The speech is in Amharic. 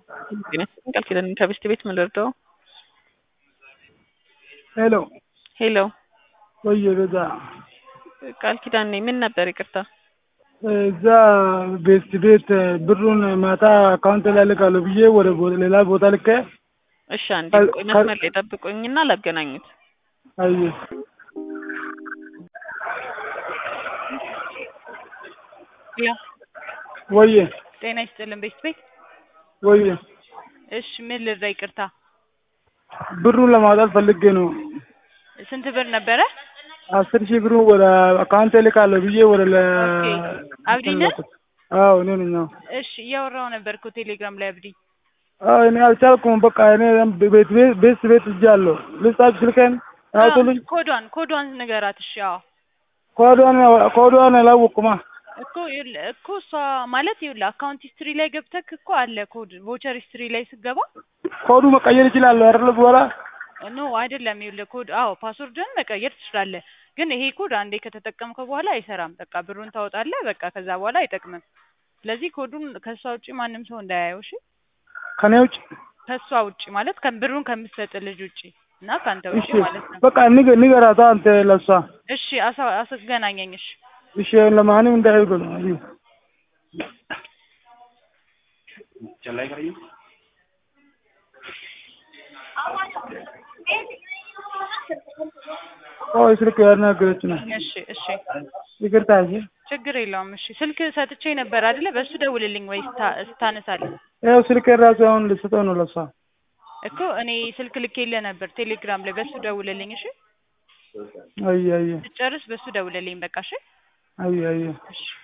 ቃል ኪዳን ከብስት ቤት ምን ልርዳው? ሄሎ ሄሎ ወየ በዛ ቃል ኪዳን ነኝ። ምን ነበር? ይቅርታ እዛ ቤስት ቤት ብሩን ማታ አካውንት ላይ ልካለሁ ብዬ ወደ ቦ- ሌላ ቦታ ልከ እሺ፣ አንዴ ካል- ቆይ ካል- መስመር ላይ ጠብቁኝና ላገናኙት። አየ ያ ወየ ጤና ይስጥልን ቤት ቤት። ወየ እሺ ምን ልርዳ? ይቅርታ ብሩን ለማውጣት ፈልጌ ነው። ስንት ብር ነበረ? አስር ሺህ ብሩን ወደ አካውንት ልካለሁ ብዬ ወደ ለ ኦኬ። አብዲ ነህ? ልኩት። አዎ እኔ ነኝ። አዎ እሺ እያወራው ነበር እኮ ቴሌግራም ላይ አብዲ። አዎ እኔ አልቻልኩም። በቃ እኔ ቤት ቤት ቤት ቤት እጃለሁ። ልጻፍ ስልኬን አውጡልኝ። ኮዷን ኮዷን ንገራት። እሺ አዎ ኮዷን ኮዷን አላወቅኩማ። እኮ ይኸውልህ እኮ እሷ ማለት ይኸውልህ አካውንት ሂስትሪ ላይ ገብተክ እኮ አለ ኮድ ቮቸር ሂስትሪ ላይ ስገባ ኮዱ መቀየር ይችላለሁ አይደል? በኋላ ኖ አይደለም። ይኸውልህ ኮድ አዎ ፓስወርድን መቀየር ትችላለህ፣ ግን ይሄ ኮድ አንዴ ከተጠቀምከው በኋላ አይሰራም። በቃ ብሩን ታወጣለህ፣ በቃ ከዛ በኋላ አይጠቅምም። ስለዚህ ኮዱን ከእሷ ውጪ ማንም ሰው እንዳያየው እሺ። ከኔ ውጭ ከእሷ ውጪ ማለት ከ- ብሩን ከምትሰጥ ልጅ ውጪ እና ከአንተ ውጪ እሺ ማለት ነው። በቃ ንገ- ንገራታ አንተ ለሷ እሺ አሳ አስገናኘኝ። እሺ እሺ ለማንም እንዳይሉ ነው ኦይ ስልክ ያናገረች ነው እሺ እሺ ይቅርታ እሺ ችግር የለውም። እሺ ስልክ ሰጥቼ ነበር አይደለ? በሱ ደውልልኝ ወይ ስታ- ስታነሳለህ ያው ስልክ ራሱ አሁን ልስጠው ነው ለሷ እኮ እኔ ስልክ ልኬልህ ነበር ቴሌግራም ላይ በሱ ደውልልኝ። እሺ አየ አየ ስጨርስ በሱ ደውልልኝ በቃ እሺ አየ አየ እሺ